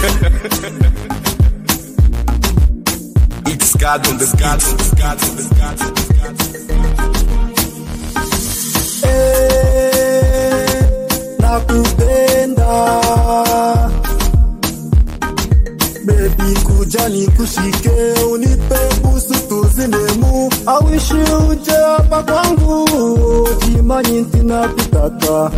It's God on the God on the God on the God on the God. Eh, nakupenda bebi kuja nikushike unipe busu tuzinemu awishi uje hapa kwangu jimanyi ntinakutaka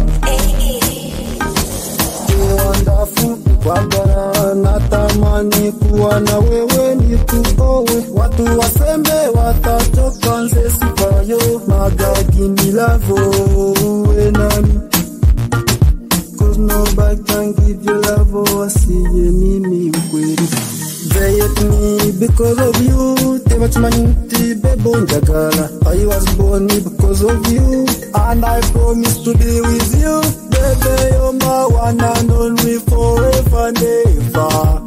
wonderful kwagara natamani kuwa na wewe nikuowe watu wasembe watachoka nze sifayo magagindilavo uwe nami Cause nobody can give you love wasiye mimi ukweli They hate me because of you Tebachimaniti bebo njagala I was born because of you And I promise to be with you Baby you're my one and only forever and ever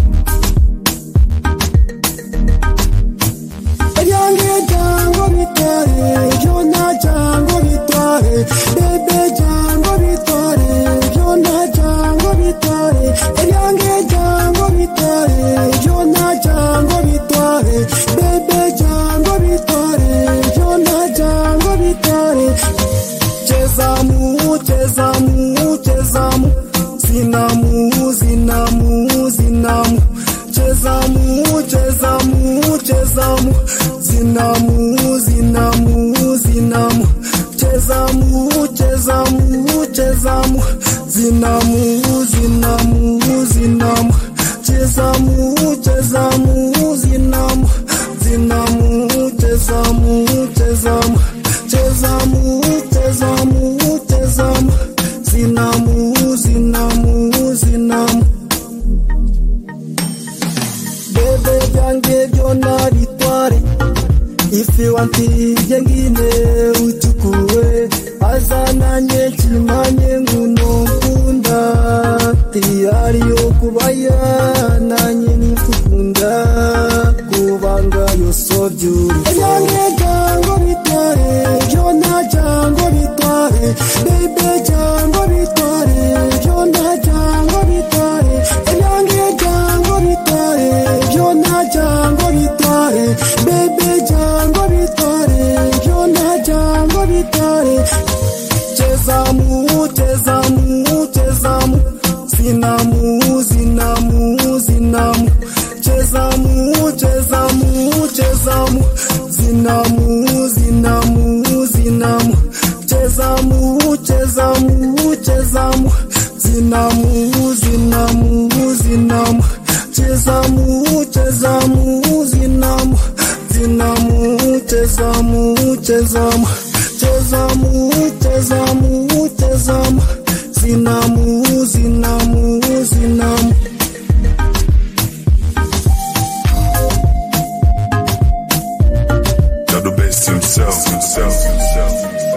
Ebyange jango bitware byona jango bitware bebe jango bitware byona jango bitware ebyange jango bitware byona jango bitware bebe jango bitware byona jango bitware chezamu chezamu chezamu zinamu zinamu zinamu chezamu chezamu chezamu zinamu zinamu zinamu chezamu chezamu chezamu zinamu zinamu zinamu chezamu chezamu zinamu zinamu chezamu chezamu chezamu chezamu chezamu zinamu zinamu zinamu bebe byange byona bitware ifi wantiye ngine uchukue azananye kimanye nguno nkunda tiyari yo kubaya nanye nifukunda kubanga yoso byuri ebyange jango bitware byona jango bitware bebe jango bitware byona jango bitware ebyange jango bitware byona jango bitware bebe jango bitware byona jango bitware chezamu chezamu chezamu zinamu zinamu zinamu chezamu chezamu chezamu zinamu zinamu zinamu chezamu chezamu chezamu zinamu zinamu zinamu chezamu chezamu zinamu zinamu chezamu chezamu chezamu chezamu chezamu zinamu zinamu zinamu Got the best himself, himself, himself.